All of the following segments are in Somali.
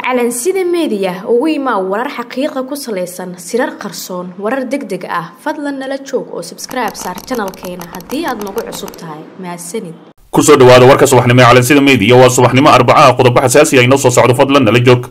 calansida meediya ugu imaa warar xaqiiqa ku salaysan sirar qarsoon warar deg deg ah fadlan nala joog oo sabskribe saar janalkeena haddii aad nagu cusub tahay mahadsanid kusoo dhawaada warka subaxnimo ee calansida meediya waa subaxnimo arbacaha qodobo xasaasi ah inoo soo socdo fadlan nala joog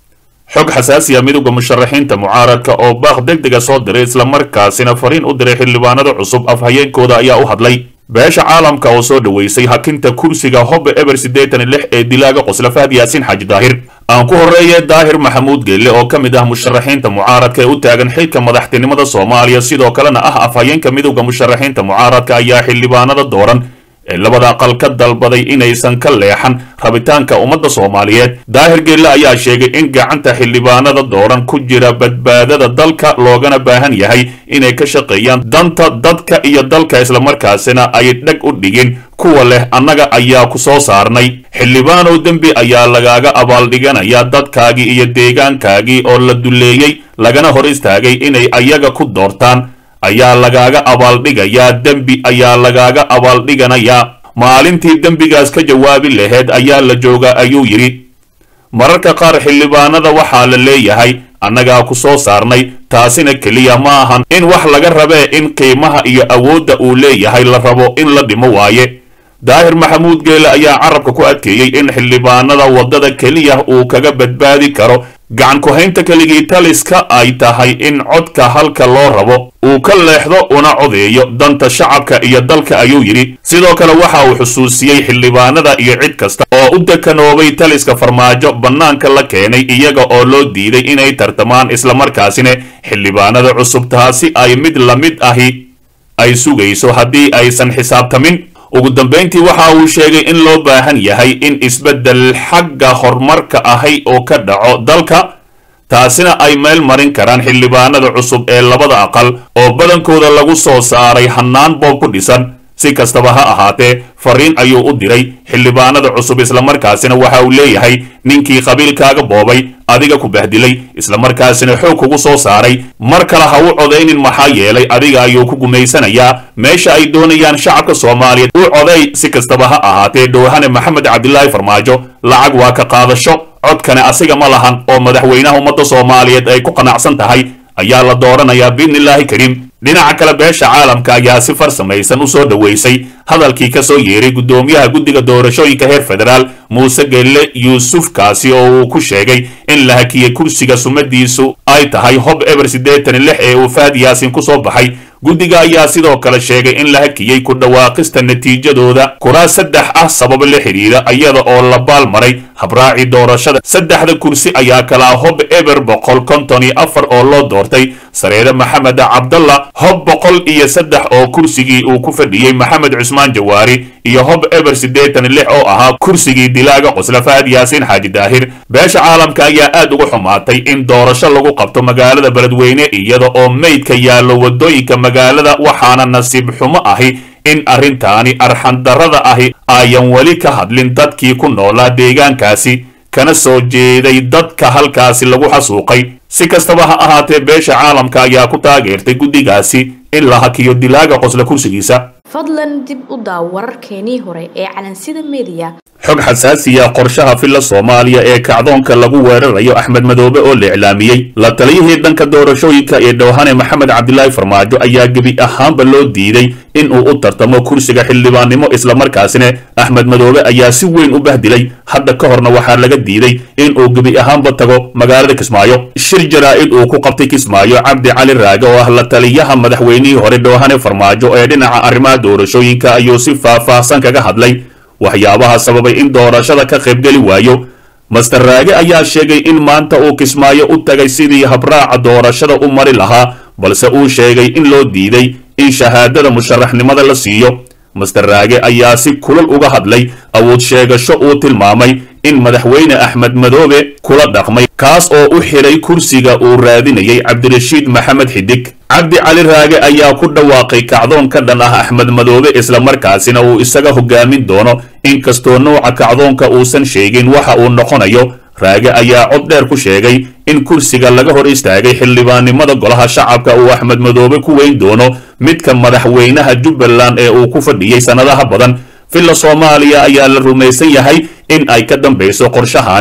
xog xasaasi ah midowda musharaxiinta mucaaradka oo baaq deg dega soo diray islamarkaasina fariin u diray xildhibaanada cusub afhayeenkooda ayaa u hadlay beesha caalamka oo soo dhoweysay hakinta kursiga hobbe eber siddeetan iyo lix ee dilaaga qosla fahad yaasiin xaaji daahir aan ku horreeye daahir maxamuud geelle oo ka mid ah musharaxiinta mucaaradka ee u taagan xilka madaxtinimada soomaaliya sidoo kalena ah afhayeenka midowda musharaxiinta mucaaradka ayaa xildhibaanada dooran ee labada aqal ka dalbaday inaysan ka leexan rabitaanka ummadda soomaaliyeed daahir geelle ayaa sheegay in gacanta xildhibaanada dooran ku jira badbaadada dalka loogana baahan yahay inay ka shaqeeyaan danta dadka iyo dalka islamarkaasina ay dheg u dhigin kuwa leh annaga ayaa ku soo saarnay xildhibaanow dembi ayaa lagaaga abaaldhiganayaa dadkaagii iyo deegaankaagii oo la duleeyey lagana hor istaagay inay ayaga ku doortaan ayaa lagaaga abaaldhigayaa dembi ayaa lagaaga abaaldhiganayaa maalintii dembigaas ka jawaabi laheyd ayaa la joogaa ayuu yidhi mararka qaar xildhibaanada waxaa la leeyahay annagaa ku soo saarnay taasina keliya ma ahan in wax laga rabee in qiimaha iyo awoodda uu leeyahay la rabo in la dhimo waaye daahir maxamuud geele ayaa carabka ku adkeeyey in xildhibaanada waddada keliya uu kaga badbaadi karo gacan ku-haynta keligii taliska ay tahay in codka halka loo rabo uu ka leexdo una codeeyo danta shacabka iyo dalka ayuu yidhi sidoo kale waxa uu xusuusiyey xildhibaanada iyo cid kasta oo u dekanoobay taliska farmaajo bannaanka la keenay iyaga oo loo diiday inay tartamaan islamarkaasina xildhibaanada cusub taasi ay mid la mid ahi ay sugayso haddii aysan xisaabtamin ugu dambayntii waxa uu sheegay in loo baahan yahay in isbeddel xagga horumarka ahi oo ka dhaco dalka taasina ay meel marin karaan xildhibaanada cusub ee labada aqal oo badankooda lagu soo saaray hannaan boob ku dhisan si kastaba ha ahaatee fariin ayuu u diray xildhibaanada cusub islamarkaasina waxa uu leeyahay ninkii qabiilkaaga boobay adiga ku bahdilay islamarkaasina xoog kugu soo saaray mar kale ha u codaynin maxaa yeelay adiga ayuu ku gumaysanayaa meesha ay doonayaan shacabka soomaaliyeed u coday si kastaba ha ahaatee dhowhane maxamed cabdilaahi farmaajo lacag waa ka qaadasho codkane asiga ma lahan oo madaxweynaha ummadda soomaaliyeed ay ku qanacsan tahay ayaa la dooranayaa biidnillaahi kariim dhinaca kale beesha caalamka ayaa si farsamaysan u soo dhoweysay hadalkii ka soo yeeray guddoomiyaha guddiga doorashooyinka heer federaal muuse gelle yuusuf kaasi oo uu ku sheegay in la hakiyey kursiga sumadiisu ay tahay hob eber siddeetan iyo lix ee uu fahad yaasin ku soo baxay guddiga ayaa sidoo kale sheegay in la hakiyey ku dhawaaqista natiijadooda kuraas saddex ah sabab la xidhiidha iyada oo la baal maray habraaci doorashada saddexda kursi ayaa kalaa hob eber boqol konton iyo afar oo loo doortay sareede maxamed cabdalla hob boqol iyo saddex oo kursigii uu ku fadhiyey maxamed cusmaan jawaari iyo hob eber siddeetan iyo lix oo ahaa kursigii dilaaga qosla fahad yaasiin xaaji daahir beesha caalamka ayaa aad uga xumaatay in doorasho lagu qabto magaalada beledweyne iyada oo meydka yaallo waddooyinka magaalada waxaana nasiib xumo ahi in arrintaani arxandarrada ahi ayan weli ka hadlin dadkii ku noolaa deegaankaasi kana soo jeeday dadka halkaasi lagu xasuuqay si kastaba ha ahaatee beesha caalamka ayaa ku taageertay guddigaasi in la hakiyo dilaaga qosla kursigiisa fadlan dib u daaw wararkeenii hore ee calansida meediya xog xasaasiya qorshaha filla soomaaliya ee kacdoonka lagu weerarayo axmed madoobe oo la iclaamiyey la taliyihii dhanka doorashooyinka ee dhowhane maxamed cabdilaahi farmaajo ayaa gebi ahaanba loo diiday in uu u tartamo kursiga xildhibaannimo islamarkaasina axmed madoobe ayaa si weyn u bahdilay hadda ka horna waxaa laga diiday in uu gebi ahaanba tago magaalada kismaayo shir jaraa'id uu ku qabtay kismaayo cabdi cali raage oo ah la taliyaha madaxweynihii hore dhowhane farmaajo ee dhinaca arrimaha doorashooyinka ayuu si faah-faahsan kaga hadlay waxyaabaha sababay in doorashada ka qaybgeli waayo master raage ayaa sheegay in maanta uu kismaayo u tagay sidii habraaca doorashada u mari lahaa balse uu sheegay in loo diiday in shahaadada musharaxnimada la siiyo master raage ayaa si kulal uga hadlay awood sheegasho uu tilmaamay in madaxweyne axmed madoobe kula dhaqmay kaas oo u xidhay kursiga uu raadinayay cabdirashiid maxamed xidig cabdi cali raage ayaa ku dhawaaqay kacdoon ka dhan ah axmed madoobe islamarkaasina uu isaga hogaamin doono inkastoo nouca kacdoonka uusan sheegin waxa uu noqonayo raage ayaa cod dheer ku sheegay in kursiga laga hor istaagay xildhibaannimada golaha shacabka uu axmed madoobe ku weyn doono midka madaxweynaha jubbaland ee uu ku fadhiyey sannadaha badan villa soomaaliya ayaa la rumaysan yahay in ay ka dambayso qorshahani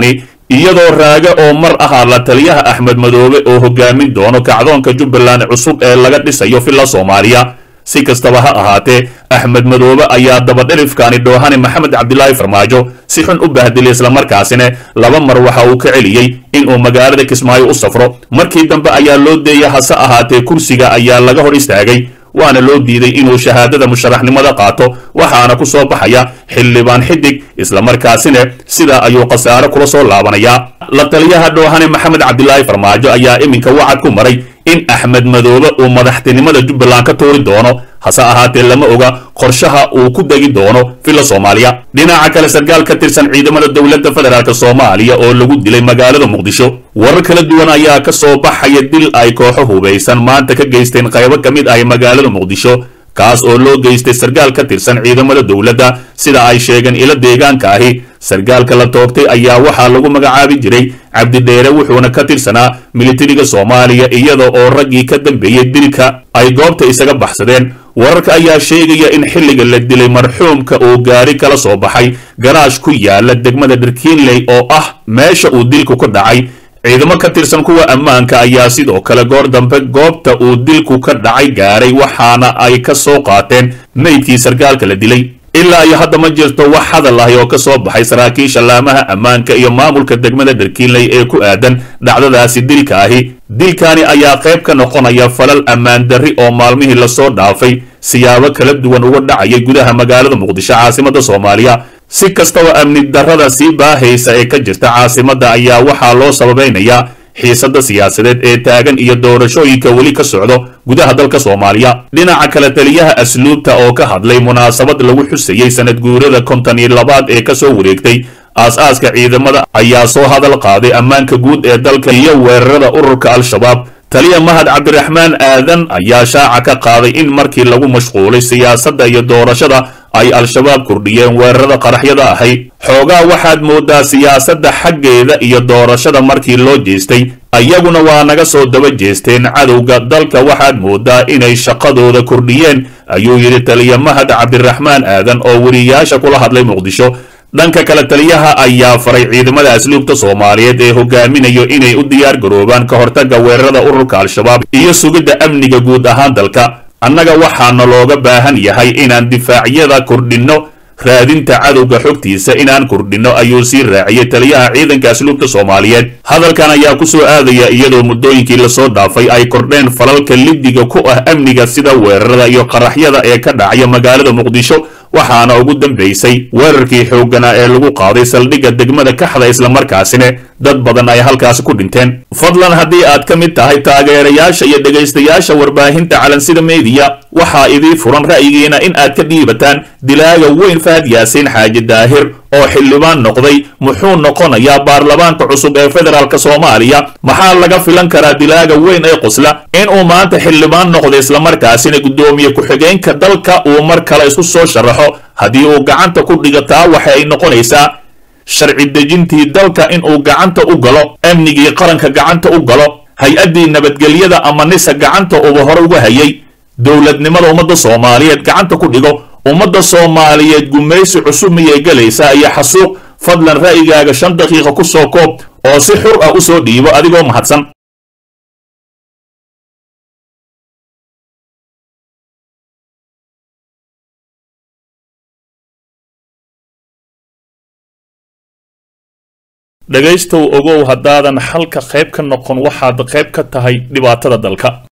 iyadoo raage oo mar ahaa la taliyaha axmed madoobe oo hogaamin doono kacdoonka jubbaland cusub ee laga dhisayo villa soomaaliya si kastaba ha ahaatee axmed madoobe ayaa dabadhelifkaani dhoohane maxamed cabdilaahi farmaajo si xun u bahdilay islamarkaasina laba mar waxa uu ka celiyey inuu magaalada kismaayo u safro markii dambe ayaa loo deeyay hase ahaatee kursiga ayaa laga hor istaagay waana loo diiday inuu shahaadada musharaxnimada qaato waxaana ku soo baxaya xildhibaan xidig islamarkaasina sidaa ayuu khasaare kula soo laabanayaa la taliyaha dhoohane maxamed cabdilaahi farmaajo ayaa iminka wacad ku maray in axmed madoobe uu madaxtinimada jubbaland ka tuuri doono hase ahaatee lama oga qorshaha uu ku degi doono villa soomaaliya dhinaca kale sarkaal ka tirsan ciidamada dowladda federaalk soomaaliya oo lagu dilay magaalada muqdisho warar kala duwan ayaa ka soo baxaya dil ay kooxo hubaysan maanta ka geysteen qaybo ka mid ah magaalada muqdisho kaas oo loo geystay sarkaal ka tirsan ciidamada dowladda sida ay sheegeen ilo deegaanka ahi sarkaalka la toogtay ayaa waxaa lagu magacaabi jiray cabdidheere wuxuuna ka tirsanaa militariga soomaaliya iyada oo raggii ka dambeeyey dilka ay goobta isaga baxsadeen wararka ayaa sheegaya in xilliga la dilay marxuumka uu gaari kala soo baxay garaash ku yaala degmada dharkiinley oo ah meesha uu dilku ka dhacay ciidamo ka tirsan kuwa ammaanka ayaa sidoo kale goor dambe goobta uu dilku ka dhacay gaaray waxaana ay ka soo qaateen meydkii sarkaalka la dilay ilaa iyo hadda ma jirto wax hadal ahi oo ka soo baxay saraakiisha laamaha ammaanka iyo maamulka degmada dharkiinley ee ku aadan dhacdadaasi dilka ahi dilkani ayaa qayb ka noqonaya falal ammaan darri oo maalmihii lasoo dhaafay siyaabo kala duwan uga dhacayay gudaha magaalada muqdisho caasimada soomaaliya si kastaba amni darrada sii baahaysa ee ka jirta caasimadda ayaa waxaa loo sababaynayaa xiisadda siyaasadeed ee taagan iyo doorashooyinka weli ka socdo gudaha dalka soomaaliya dhinaca kale taliyaha asluubta oo ka hadlay munaasabad lagu xusayey sanad guurada konton iyo labaad ee kasoo wareegtay aas-aaska ciidamada ayaa soo hadal qaaday ammaanka guud ee dalka iyo weerarada ururka al-shabaab taliya mahad cabdiraxmaan aadan ayaa shaaca ka qaaday in markii lagu mashquulay siyaasadda iyo doorashada ay al-shabaab kordhiyeen weerarada qaraxyada ahay xoogaa waxaad moodaa siyaasadda xaggeeda iyo doorashada markii loo jeestay ayaguna waa naga soo daba jeesteen cadowga dalka waxaad moodaa inay shaqadooda kordhiyeen ayuu yidhi taliya mahad cabdiraxmaan aadan oo weriyaasha kula hadlay muqdisho dhanka kale taliyaha ayaa faray ciidamada asluubta soomaaliyeed ee hogaaminayo inay u diyaar garoobaan ka hortagga weerarada ururka al-shabaab iyo sugidda amniga guud ahaan dalka annaga waxaana looga baahan yahay inaan difaacyada kordhinno raadinta cadowga xogtiisa inaan kordhinno ayuu sii raaciyey taliyaha ciidanka asluubta soomaaliyeed hadalkan ayaa ku soo aadaya iyadoo muddooyinkii lasoo dhaafay ay kordheen falalka lidiga ku ah amniga sida weerarada iyo qaraxyada ee ka dhacaya magaalada muqdisho waxaana ugu dambaysay weerarkii xoogganaa ee lagu qaaday saldhigga degmada kaxda islamarkaasina dad badan ay halkaasi ku dhinteen fadlan haddii aad ka mid tahay taageerayaasha iyo dhegaystayaasha warbaahinta calansida meediya waxaa idii furan ra'yigiina in aad ka dhiibataan dilaaga weyn fahad yaasiin xaaji daahir oo xildhibaan noqday muxuu noqonayaa baarlamaanka cusub ee federaalk soomaaliya maxaa laga filan karaa dilaaga weyn ee qosla inuu maanta xildhibaan noqdo islamarkaasina guddoomiye ku-xigeenka dalka uu mar kale isku soo sharaxo haddii uu gacanta ku dhigataa waxa ay noqonaysaa sharci dejintii dalka inuu gacanta u galo amnigii qaranka gacanta u galo hay-addii nabadgelyada ama nisa gacanta uba hore uga hayay dowladnimada ummadda soomaaliyeed gacanta ku dhigo ummadda soomaaliyeed gumaysi cusub miyay gelaysaa iyo xasuuq fadlan ra'yigaaga shan daqiiqa ku soo koob oo si xur ah u soo dhiibo adigoo mahadsan dhegaystow ogow haddaadan xalka qayb ka noqon waxaad qayb ka tahay dhibaatada dalka